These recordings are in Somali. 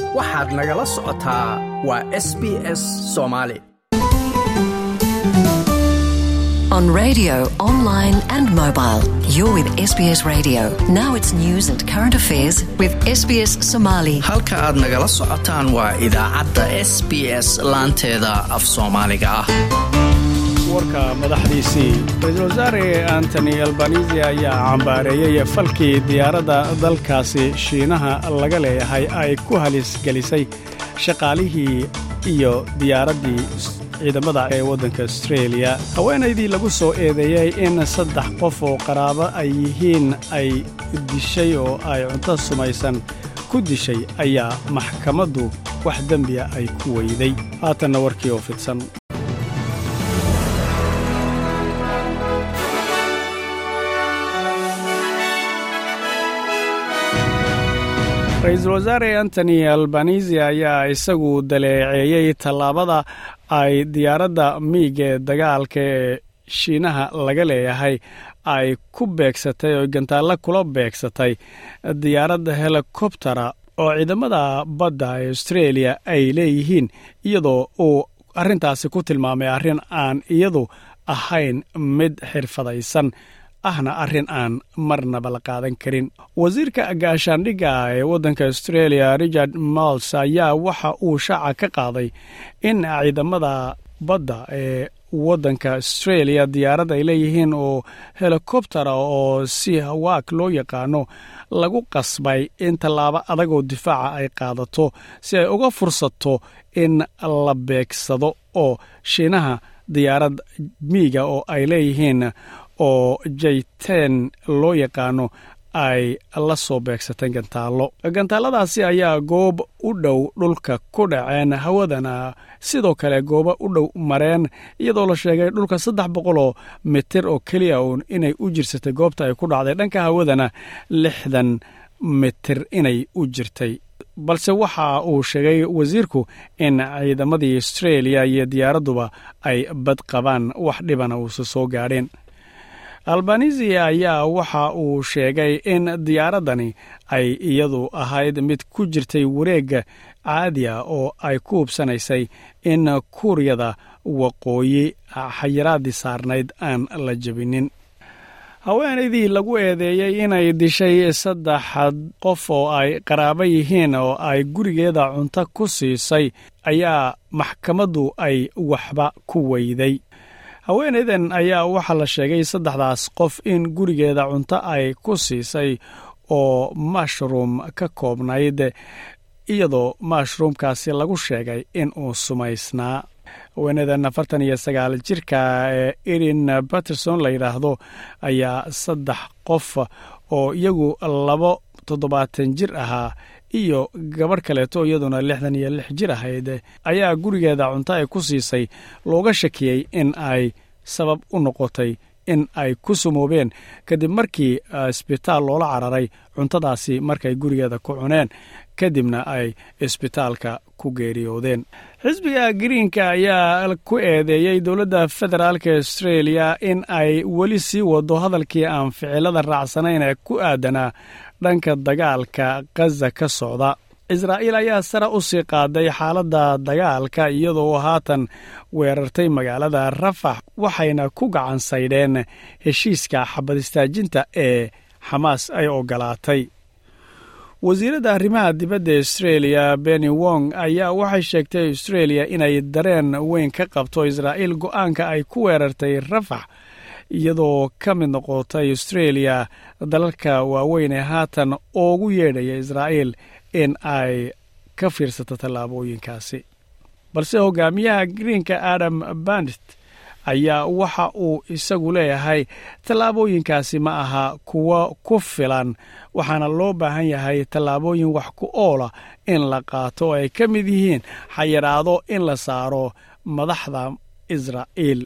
waxaad nagala socotaa waa s b s soomaali On radio, online, and mobile. You're with SBS Radio. Now it's news and current affairs with SBS Somali. halka aad nagala socotaan waa idaacadda s b s laanteeda af soomaaliga ah warka madaxdiisii ra-iisul wasaare antony albanisi ayaa cambaareeyey falkii diyaaradda dalkaasi shiinaha laga leeyahay ay ku halisgelisay shaqaalihii iyo diyaaraddii ciidamada ee waddanka astreeliya haweenaydii lagu soo eedeeyey in saddex qof oo qaraabo ay yihiin ay dishay oo ay cunto sumaysan ku dishay ayaa maxkamaddu wax dembiya ay ku weyday haatanna warkii oo fidsan ra-iisul wasaare antony albanisi ayaa isagu daleeceeyey tallaabada ay diyaaradda miig ee dagaalka ee shiinaha laga leeyahay ay ku beegsatay oo gantaallo kula beegsatay diyaaradda helikobtera oo ciidamada badda ee astreeliya ay leeyihiin iyadoo uu arrintaasi ku tilmaamay arrin aan iyadu ahayn mid xirfadaysan ahna arrin aan marnaba la qaadan karin wasiirka gaashaandhigga ee waddanka astreeliya richard mals ayaa waxa uu shaaca ka qaaday in ciidamada badda ee waddanka astreeliya diyaarad ay leeyihiin oo helikobtera oo si hawaak loo yaqaano lagu qasbay in tallaabo adagoo difaaca ay qaadato si ay uga fursato in la beegsado oo shiinaha diyaarad miiga oo ay leeyihiin oo jayteen loo yaqaano ay la soo beegsateen gantaallo gantaaladaasi ayaa goob u dhow dhulka ku dhaceen hawadana sidoo kale goobo u dhow mareen iyadoo la sheegay dhulka saddex boqoloo mitir oo keliya uun inay u jirsatay goobta ay ku dhacday dhanka hawadana lixdan mitir inay u jirtay balse waxa uu sheegay wasiirku in ciidamadii astreeliya iyo diyaaradduba ay bad qabaan wax dhibana uusa soo gaadheen albanisi ayaa waxa uu sheegay in diyaaraddani ay iyadu ahayd mid ku jirtay wareegga caadiya oo ay ku hubsanaysay in kuuriyada waqooyi xayiraaddii saarnayd aan la jebinin haweenaydii lagu eedeeyey inay dishay saddex qof oo ay qaraabo yihiin oo ay gurigeeda cunto ku siisay ayaa maxkamaddu ay waxba ku weyday haweenaydan ayaa waxaa la sheegay saddexdaas qof in gurigeeda cunto ay ku siisay oo mashruum ka koobnayd iyadoo mashruumkaasi lagu sheegay in uu sumaysnaa haweenaydan afartan iyo sagaal jirka ee erin baterson la yidhaahdo ayaa saddex qof oo iyagu labo toddobaatan jir ahaa iyo gabadh kaleeto iyaduna lixdan iyo lix jir ahayd ayaa gurigeeda cunto ay ku siisay looga shakiyey in ay sabab u noqotay in ay ku sumoobeen kadib markii isbitaal loola cararay cuntadaasi markay gurigeeda ku cuneen kadibna ay isbitaalka ku geeriyoodeen xisbiga greenka ayaa ku eedeeyey dowladda federaalka astreeliya in ay weli sii wado hadalkii aan ficilada raacsanayn ee ku aadanaa dhanka dagaalka khaza ka socda israa'iil ayaa sare u sii qaaday xaaladda dagaalka iyadoo haatan weerartay magaalada rafax waxayna ku gacan saydheen heshiiska xabadistaajinta ee xamaas ay ogolaatay wasiiradda arrimaha dibadda astreeliya benny wong ayaa waxay sheegtay astreeliya inay dareen weyn ka qabto israa'iil go'aanka ay ku weerartay rafax iyadoo ka mid noqotay astreeliya dalalka waaweyn ee haatan oogu yeedhaya israa'iil in ay ka fiirsato tallaabooyinkaasi balse hogaamiyaha greenka adam bandit ayaa waxa uu isagu leeyahay tallaabooyinkaasi ma aha kuwo ku filan waxaana loo baahan yahay tallaabooyin wax ku oola in la qaato oo ay ka mid yihiin xayiraado in la saaro madaxda israa'iil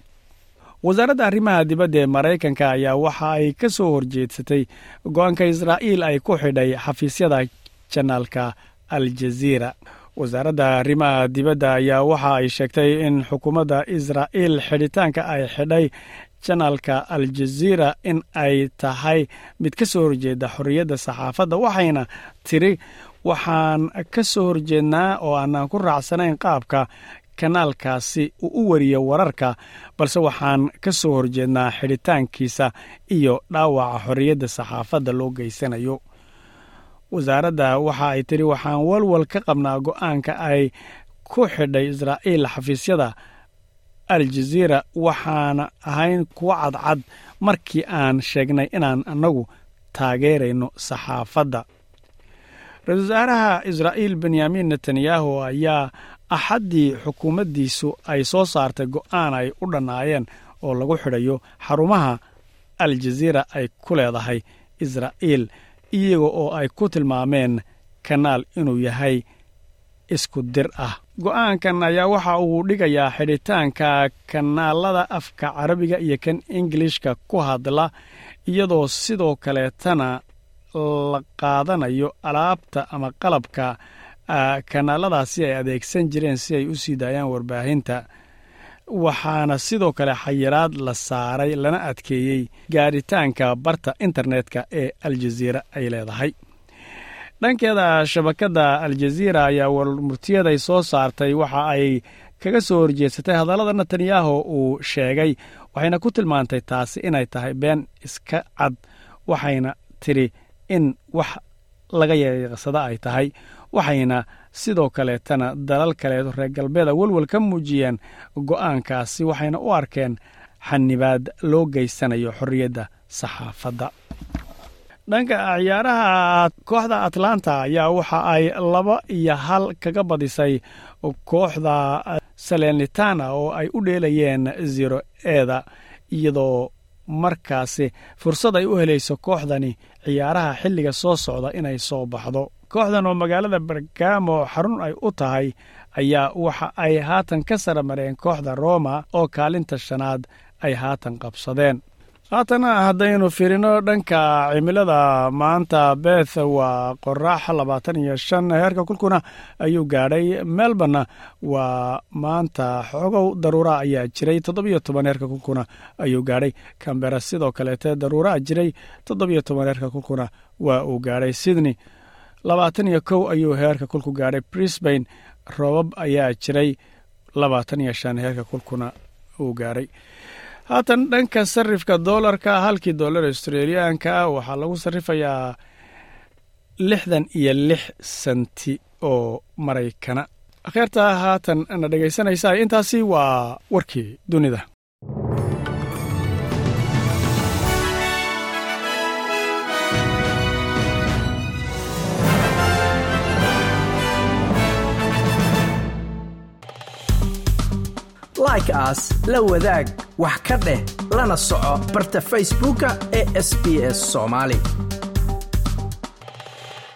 wasaaradda arrimaha dibadda ee maraykanka ayaa waxa ay ka soo horjeedsatay go-aanka israa'iil ay ku xidhay xafiisyada janaalka aljaziira wasaaradda arrimaha dibadda ayaa waxa ay sheegtay in xukuumadda israa'iil xidhitaanka ay xidhay janaalka aljaziira in ay tahay mid ka soo horjeeda xorriyadda saxaafadda waxayna tiri waxaan ka soo horjeednaa oo aanaan ku raacsanayn qaabka kanaalkaasi uu u wariyo wararka balse waxaan ka soo horjeednaa xidhitaankiisa iyo dhaawaca xorriyadda saxaafadda loo geysanayo wasaaradda waxa ay tidhi waxaan walwal ka qabnaa go'aanka ay ku xidhay israa'iil xafiisyada aljaziira waxaana ahayn kuwo cadcad markii aan sheegnay inaan annagu taageerayno saxaafadda ra-isul wasaaraha israa'iil benyamin netanyahu ayaa axaddii xukuumaddiisu ay soo saartay go'aan ay u dhannaayeen oo lagu xidhayo xarumaha aljaziira ay ku leedahay israa'iil iyaga oo ay ku tilmaameen kanaal inuu yahay isku dir ah go'aankan ayaa waxa uu dhigayaa xidhitaanka kanaalada afka carabiga iyo kan ingilishka ku hadla iyadoo sidoo kaleetana la qaadanayo alaabta ama qalabka kanaaladaasi ay adeegsan jireen si ay u sii daayaan warbaahinta waxaana sidoo kale xayiraad la saaray lana adkeeyey gaadhitaanka barta internetka ee aljaziira ay leedahay dhankeeda shabakadda aljaziira ayaa warmurtiyaday soo saartay waxa ay kaga soo horjeedsatay hadallada netanyahu uu sheegay waxayna ku tilmaantay taasi inay tahay been iska cad waxayna tidhi in wax laga yeeqsada ay tahay waxayna sidoo kaleetana dalal kaleeto reer galbeeda welwel ka muujiyeen go'aankaasi waxayna u arkeen xanibaad loo geysanayo xorriyadda saxaafadda dhanka ciyaaraha kooxda atlanta ayaa waxa ay laba iyo hal kaga badisay kooxda salernitana oo ay u dheelayeen zero eeda iyadoo markaasi fursad ay u helayso kooxdani ciyaaraha xilliga soo socda inay soo baxdo kooxdan oo magaalada bergamo xarun ay u tahay ayaa waxa ay haatan ka sara mareen kooxda roma oo kaalinta shanaad ay haatan qabsadeen haatana haddaynu fiirino dhanka cimilada maanta beth waa qoraax labaatan iyo shan heerka kulkuna ayuu gaadhay melborna waa maanta xoogow daruura ayaa jiray toddobiyo toban heerka kulkuna ayuu gaadhay cambera sidoo kaleete daruuraa jiray toddobiyo toban heerka kulkuna waa uu gaadhay sydney labaatan iyo kow ayuu heerka kulku gaadhay brisbane roobab ayaa jiray labaatan iyo shan heerka kulkuna uu gaadhay haatan dhanka sarifka doolarka halkii doolar australiyaanka waxaa lagu sarifayaa lixdan iyo lix senti oo maraykana kheerta haatan na dhegaysanaysa intaasi waa warkii dunida like aas la wadaag wax ka dheh lana soco barta facebooka ee sb s soomaali